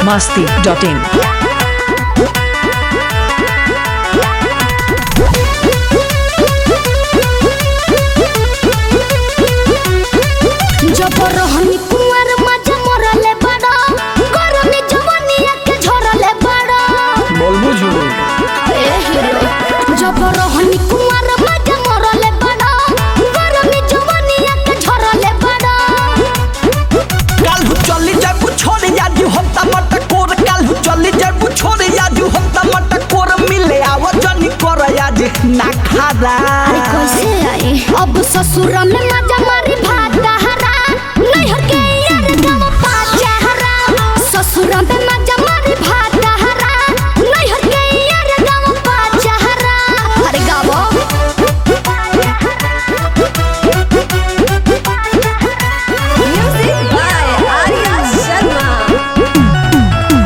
masti.in. जब रहनी कुंवर मजा मरले बड़ा गरमी जवानिया के झरले बड़ा बोलबू झूठ ए हीरो जब रहनी कुंवर मजा मरले बड़ा गरमी जवानिया के झरले बड़ा काल्हू चली जाबू छोड़ याजू हम टमाटा कोर काल्हू चली जाबू छोड़ याजू हम टमाटा कोर मिले आव जनी कर याज ना खादा अरे कैसे आई अब ससुर में मजा मारी भात हरा नैहर के यार गम पाचा हरा ससुर में मजा मारी भात हरा नैहर के यार गम पाचा हरा अरे गावो Music by Arya Sharma.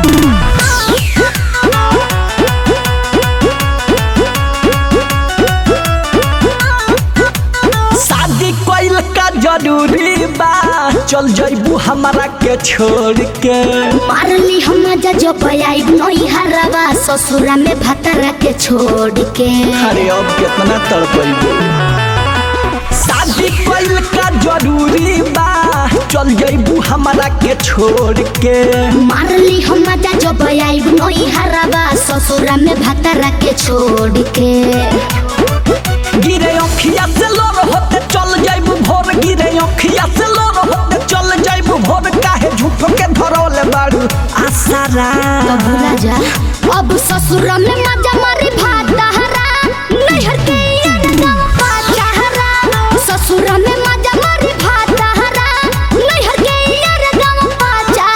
शादी कइल का जरूरी बा चल जाइबू हमरा के छोड़ के मारली हम मजा जो पयाई नई हरवा ससुरा में भतरा के छोड़ के अरे अब कितना तड़पइबू शादी कइल का जरूरी बा चल जाइबू हमरा के छोड़ के मारली हम मजा जो पयाई नई हरवा ससुरा में भतरा के छोड़ के गिरे अखिया से लोर होते चल जाइबू भोर गिरे अखिया से लोर होते चल जाइबू भोर काहे झूठो के धरौले बाड़ू आसारा तो भूला जा अब ससुरा में मजा मारी भात हरा नैहर के यार गम पाचा हरा ससुरा में मजा मारी भात हरा नैहर के यार गम पाचा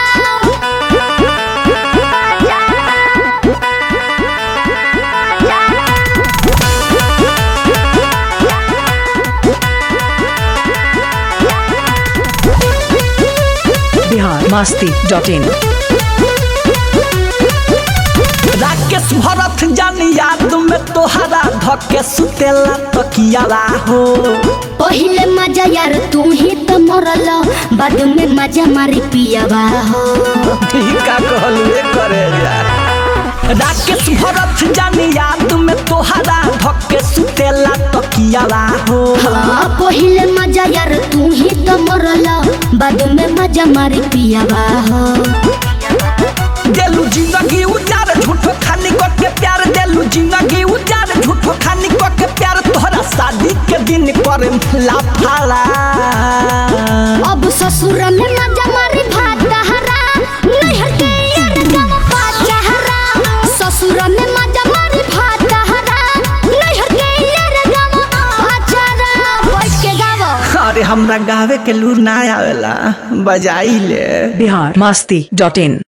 Bihar masti.in. राकेश भरत जानी याद में तोहरा धके सुतेला तकियाला हो पहिले मजा यार तू ही तो मरल बाद में मजा मारी पियावा हो ठीक का कहलुए करे यार राकेश भरत जानी याद में तोहरा धके सुतेला तकियाला हो हाँ पहिले मजा यार तू ही तो मरल बाद में मजा मारी पियावा हो देलू जिंदगी उजार झूठो खानी को के प्यार देलू जिंदगी उजार झूठो खानी को के प्यार तोहरा शादी के दिन पर लाफाला अब ससुर में मजा मारी भात हरा नैहर के यार गम पाचा हरा ससुर में मजा मारी भात हरा नैहर के यार गम पाचा हरा बैठ के गावो अरे हमरा गावे के लूर ना आवेला बजाई ले Bihar masti.in.